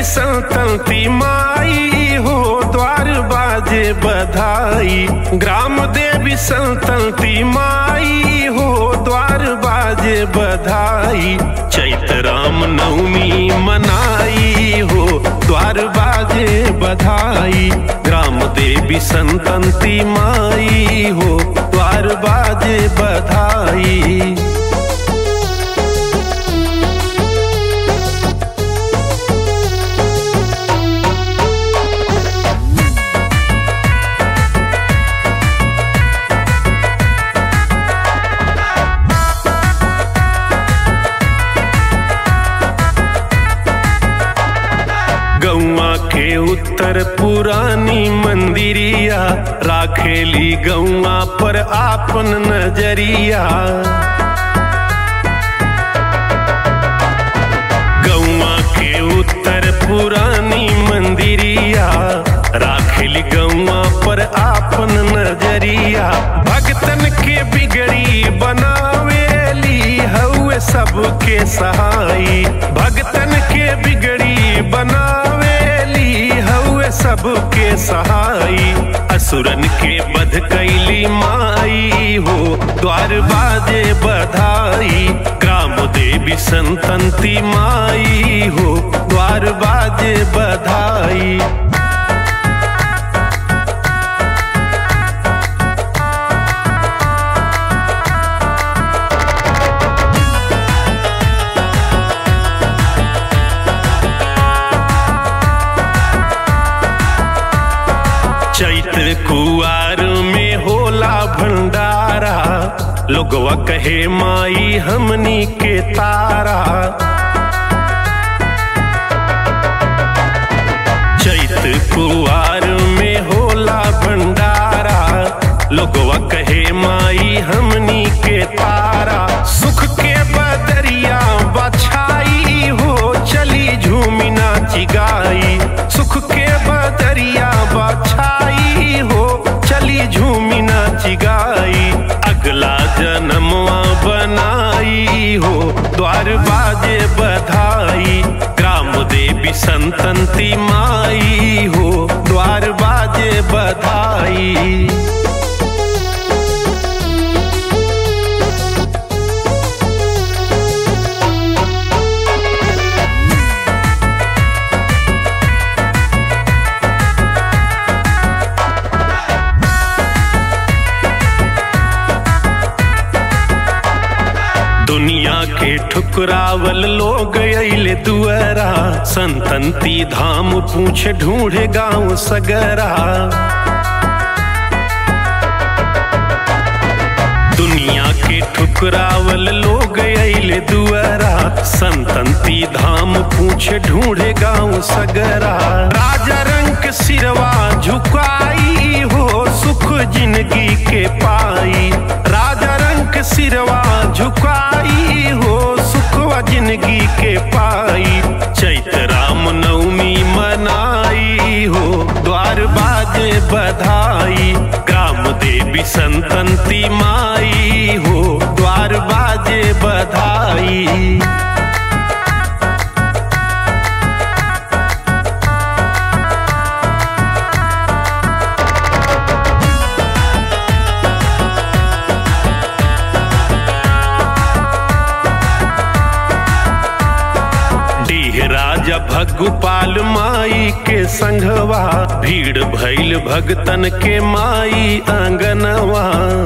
संतंती माई हो द्वार बाजे बधाई ग्राम देवी संतंती माई हो द्वार बाजे बधाई चैत राम नवमी मनाई हो द्वार बाजे बधाई ग्राम देवी संतंती माई हो द्वार बाजे बधाई गौआ के उत्तर पुरानी मंदिरिया राखेली गौआ पर आपन नजरिया गौआ के उत्तर पुरानी मंदिरिया राखेली गौआ पर आपन नजरिया भक्तन के बिगड़ी बनावेली हउए सबके सहाई भक्तन के बिगड़ी बनावेली हउए सबके सहाई असुरन के बध कैली माई हो द्वार बाजे बधाई ग्राम देवी संतंती माई हो द्वार बाजे बधाई चैत कुआर में होला भंडारा लोगवा कहे माई हमनी के तारा चैत कुआर में होला भंडारा लोगवा कहे माई हमनी के तारा सुख के बदरिया बछाई हो चली झूमी नाची गाई सुख के बदरिया बछाई हो चली झूमी नाची गाई अगला जन्मवा बनाई हो द्वार बाजे बधाई ग्राम देवी संतंती माई हो द्वार बाजे बधाई दुनिया के ठुकरावल लोग अइले दुअरा संतंती धाम पूछ ढूंढे गांव सगरा दुनिया के ठुकरावल लोग अइले दुअरा संतंती धाम पूछ ढूंढे गांव सगरा राजा रंग सिरवा झुकाई हो सुख जिंदगी के पाई राजा रंग सिरवा झुकाई हो सुखवा जिंदगी के पाई चैत राम नवमी मनाई हो द्वार बाजे बधाई ग्राम देवी संतंती माई हो द्वार बाजे बधाई डीह राजा भगुपाल माई के संघवा भीड़ भैल भगतन के माई आंगनवा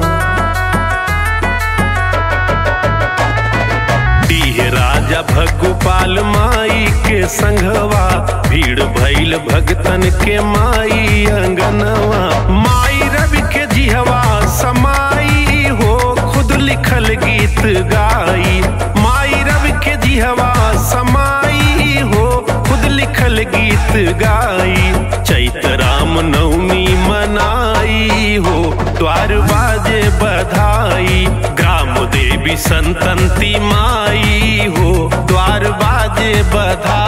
डीह राजा भगुपाल माई के संघवा भीड़ भैल भगतन के माई अंगनवा माई रवि के जिहवा समाई हो खुद लिखल गीत गाई माई रवि के जिहवा समाई हो खुद लिखल गीत गाई चैत राम नवमी मनाई हो द्वार बाजे बधाई ग्राम देवी संतंती माई हो द्वार बाजे बधाई